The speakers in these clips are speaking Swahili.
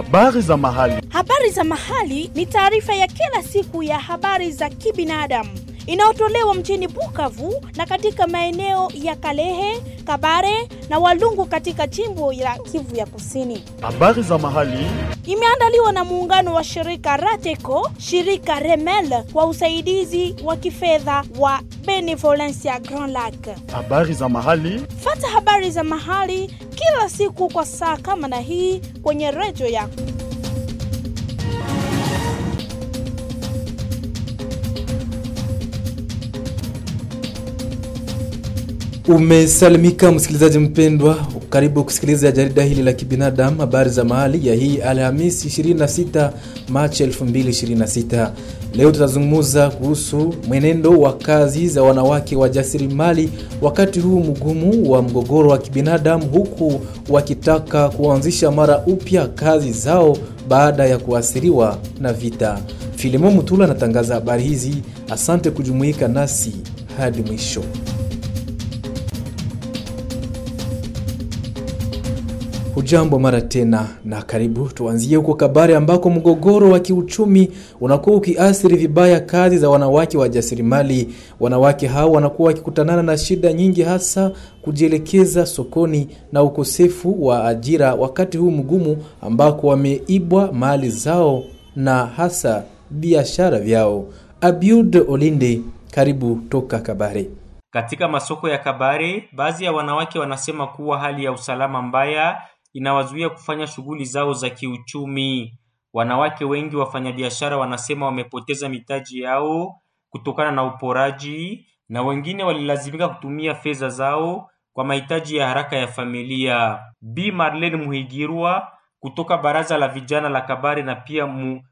Habari za mahali. Habari za mahali ni taarifa ya kila siku ya habari za kibinadamu inayotolewa mjini Bukavu na katika maeneo ya Kalehe, Kabare na Walungu katika jimbo la Kivu ya Kusini. Habari za mahali. Imeandaliwa na muungano wa shirika Rateco, shirika Remel kwa usaidizi wa kifedha wa Benevolencia Grand Lac. Habari za mahali. Fata habari za mahali kila siku kwa saa kama na hii kwenye redio yako. Umesalimika msikilizaji mpendwa, karibu kusikiliza jarida hili la kibinadamu, habari za mahali ya hii Alhamisi 26 Machi 2026. Leo tutazungumza kuhusu mwenendo wa kazi za wanawake wajasiriamali wakati huu mgumu wa mgogoro wa kibinadamu, huku wakitaka kuanzisha mara upya kazi zao baada ya kuathiriwa na vita. Filimo Mutula anatangaza habari hizi. Asante kujumuika nasi hadi mwisho. Hujambo mara tena na karibu. Tuanzie huko Kabare ambako mgogoro wa kiuchumi unakuwa ukiathiri vibaya kazi za wanawake wajasiriamali. Wanawake hao wanakuwa wakikutanana na shida nyingi, hasa kujielekeza sokoni na ukosefu wa ajira wakati huu mgumu, ambako wameibwa mali zao na hasa biashara vyao. Abiud Olinde, karibu toka Kabare. Katika masoko ya Kabare, baadhi ya wanawake wanasema kuwa hali ya usalama mbaya inawazuia kufanya shughuli zao za kiuchumi. Wanawake wengi wafanyabiashara wanasema wamepoteza mitaji yao kutokana na uporaji, na wengine walilazimika kutumia fedha zao kwa mahitaji ya haraka ya familia. Bi Marlene Muhigirwa kutoka baraza la vijana la Kabare na pia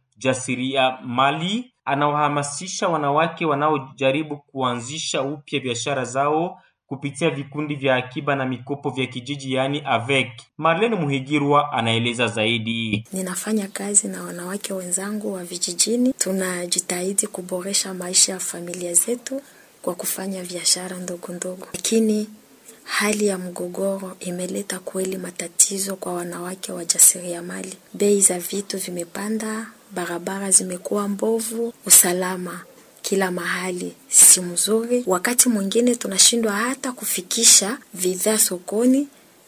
mjasiriamali anawahamasisha wanawake wanaojaribu kuanzisha upya biashara zao kupitia vikundi vya akiba na mikopo vya kijiji yaani AVEC. Marlene Muhigirwa anaeleza zaidi. Ninafanya kazi na wanawake wenzangu wa vijijini, tunajitahidi kuboresha maisha ya familia zetu kwa kufanya biashara ndogo ndogo, lakini hali ya mgogoro imeleta kweli matatizo kwa wanawake wajasiriamali. Bei za vitu vimepanda, barabara zimekuwa mbovu, usalama kila mahali si mzuri. Wakati mwingine tunashindwa hata kufikisha bidhaa sokoni,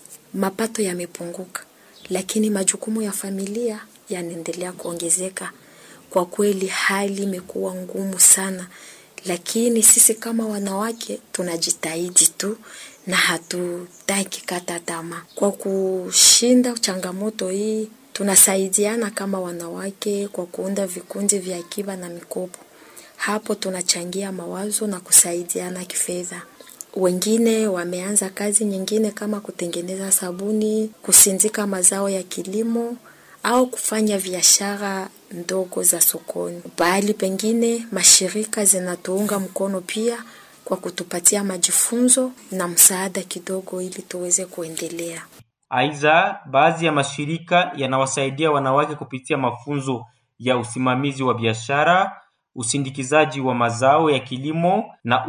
mapato yamepunguka, lakini majukumu ya familia yanaendelea kuongezeka. Kwa kweli hali imekuwa ngumu sana, lakini sisi kama wanawake tunajitahidi tu na hatutaki kata tamaa. Kwa kushinda changamoto hii, tunasaidiana kama wanawake kwa kuunda vikundi vya akiba na mikopo. Hapo tunachangia mawazo na kusaidiana kifedha. Wengine wameanza kazi nyingine kama kutengeneza sabuni, kusindika mazao ya kilimo au kufanya biashara ndogo za sokoni. Pahali pengine mashirika zinatuunga mkono pia kwa kutupatia majifunzo na msaada kidogo ili tuweze kuendelea. Aidha, baadhi ya mashirika yanawasaidia wanawake kupitia mafunzo ya usimamizi wa biashara, usindikizaji wa mazao ya kilimo na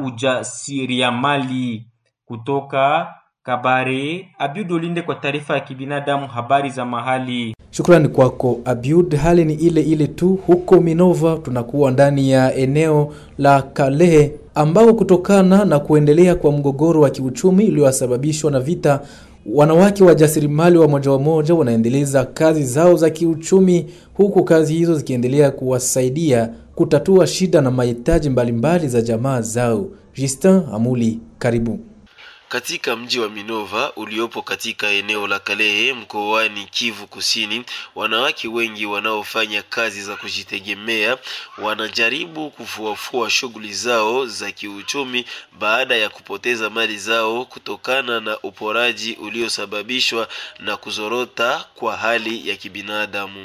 ujasiriamali. Kutoka Kabare, Abiud Olinde kwa taarifa ya kibinadamu, habari za mahali. Shukrani kwako Abiud. Hali ni ile ile tu huko Minova, tunakuwa ndani ya eneo la Kalehe ambao kutokana na kuendelea kwa mgogoro wa kiuchumi uliosababishwa na vita, wanawake wajasiriamali wa moja wa moja wanaendeleza kazi zao za kiuchumi, huku kazi hizo zikiendelea kuwasaidia kutatua shida na mahitaji mbalimbali za jamaa zao. Justin Amuli, karibu. Katika mji wa Minova uliopo katika eneo la Kalehe mkoani Kivu Kusini, wanawake wengi wanaofanya kazi za kujitegemea wanajaribu kufuafua shughuli zao za kiuchumi baada ya kupoteza mali zao kutokana na uporaji uliosababishwa na kuzorota kwa hali ya kibinadamu.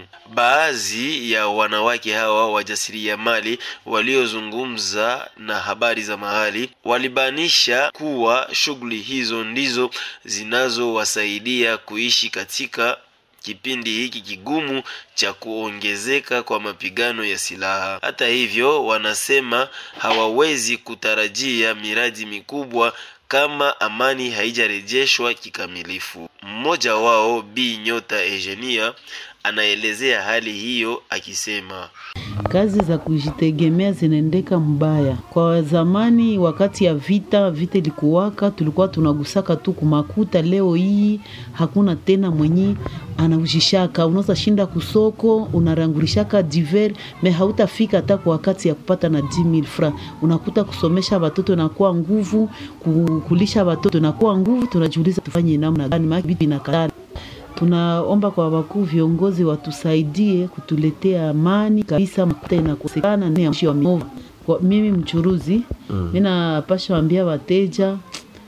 Baadhi ya wanawake hawa wajasiriamali waliozungumza na habari za mahali walibainisha kuwa shughuli hizo ndizo zinazowasaidia kuishi katika kipindi hiki kigumu cha kuongezeka kwa mapigano ya silaha. Hata hivyo, wanasema hawawezi kutarajia miradi mikubwa kama amani haijarejeshwa kikamilifu. Mmoja wao Bi Nyota Egenia anaelezea hali hiyo akisema kazi za kujitegemea zinaendeka mbaya. Kwa zamani, wakati ya vita, vita ilikuwaka, tulikuwa tunagusaka tu kumakuta. Leo hii hakuna tena mwenye anaujishaka. Unaweza shinda kusoko, unarangulishaka diver me hautafika hata kwa wakati ya kupata na 10000 francs. Unakuta kusomesha watoto nakuwa nguvu, kulisha watoto nakuwa nguvu. Tunajiuliza tufanye namna gani? Maana vitu inakatana tunaomba kwa wakuu viongozi watusaidie kutuletea amani kabisa. Makuta inakosekana ndani ya mji wa Minova. Kwa mimi mchuruzi mm. mi napasha wambia wateja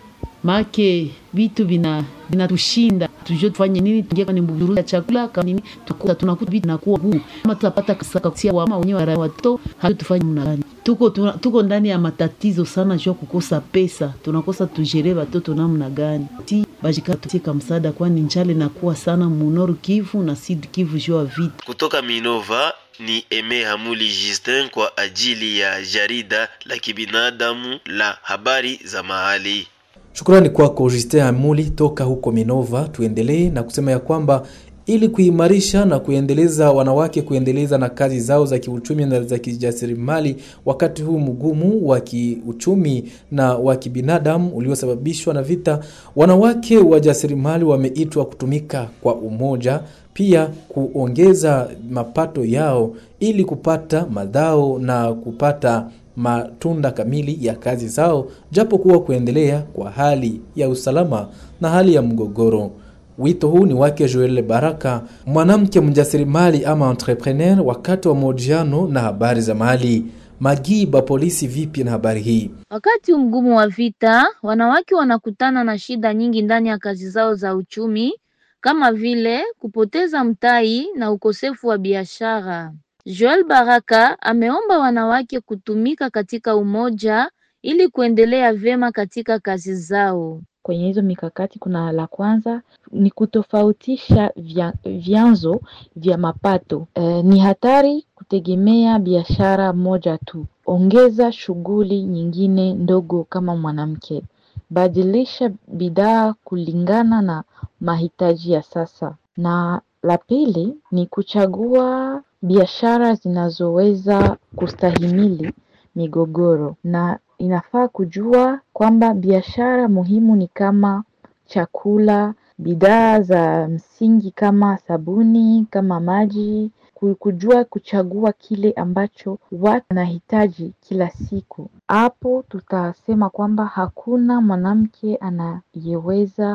make vitu vina vinatushinda tujue tufanye nini, tuingie kwenye mburuza ya chakula kama nini, tunakuta tunakuta vitu nakuwa ngumu, kama tutapata kasaka kusia wama wenyewe watoto hatu tufanye mna gani? Tuko tuna, tuko ndani ya matatizo sana, jua kukosa pesa, tunakosa tujere watoto namna gani ti bajika tutika msaada, kwani njale nakuwa sana munoru Kivu na Sud Kivu jua vitu kutoka Minova. Ni Eme Hamuli Justin kwa ajili ya jarida la kibinadamu la habari za mahali. Shukrani kwako Justin Hamuli toka huko Minova. Tuendelee na kusema ya kwamba ili kuimarisha na kuendeleza wanawake kuendeleza na kazi zao za kiuchumi na za kijasiriamali wakati huu mgumu wa kiuchumi na wa kibinadamu uliosababishwa na vita, wanawake wajasiriamali wameitwa kutumika kwa umoja, pia kuongeza mapato yao ili kupata madhao na kupata matunda kamili ya kazi zao, japo kuwa kuendelea kwa hali ya usalama na hali ya mgogoro. Wito huu ni wake Joel Baraka, mwanamke mjasiriamali ama entrepreneur, wakati wa mahojiano na habari za mahali. Magiba polisi, vipi na habari hii? Wakati mgumu wa vita, wanawake wanakutana na shida nyingi ndani ya kazi zao za uchumi, kama vile kupoteza mtaji na ukosefu wa biashara. Joel Baraka ameomba wanawake kutumika katika umoja ili kuendelea vyema katika kazi zao. Kwenye hizo mikakati kuna la kwanza ni kutofautisha vya, vyanzo vya mapato. E, ni hatari kutegemea biashara moja tu. Ongeza shughuli nyingine ndogo kama mwanamke. Badilisha bidhaa kulingana na mahitaji ya sasa. Na la pili ni kuchagua biashara zinazoweza kustahimili migogoro na inafaa kujua kwamba biashara muhimu ni kama chakula, bidhaa za msingi kama sabuni, kama maji, kujua kuchagua kile ambacho watu wanahitaji kila siku. Hapo tutasema kwamba hakuna mwanamke anayeweza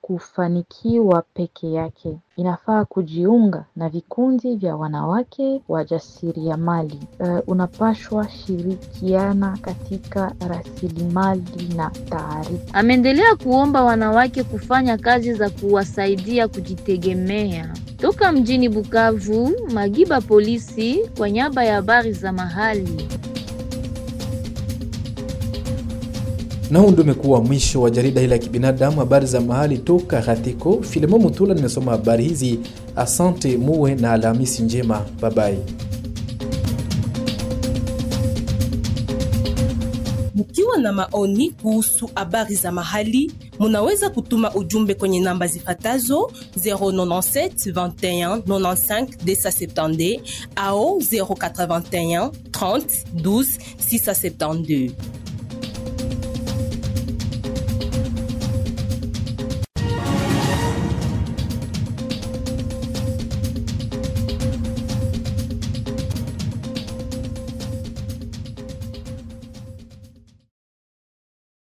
kufanikiwa peke yake. Inafaa kujiunga na vikundi vya wanawake wajasiriamali. Uh, unapashwa shirikiana katika rasilimali na taarifa. Ameendelea kuomba wanawake kufanya kazi za kuwasaidia kujitegemea. Toka mjini Bukavu, Magiba polisi kwa niaba ya habari za mahali. Na huu ndio umekuwa mwisho wa jarida hili la kibinadamu, habari za mahali toka Hatiko. Filemo Mutula nimesoma habari hizi. Asante, muwe na Alhamisi njema, babai. Mkiwa na maoni kuhusu habari za mahali, munaweza kutuma ujumbe kwenye namba zifatazo 097 21 95 270 au 081 30 12 672.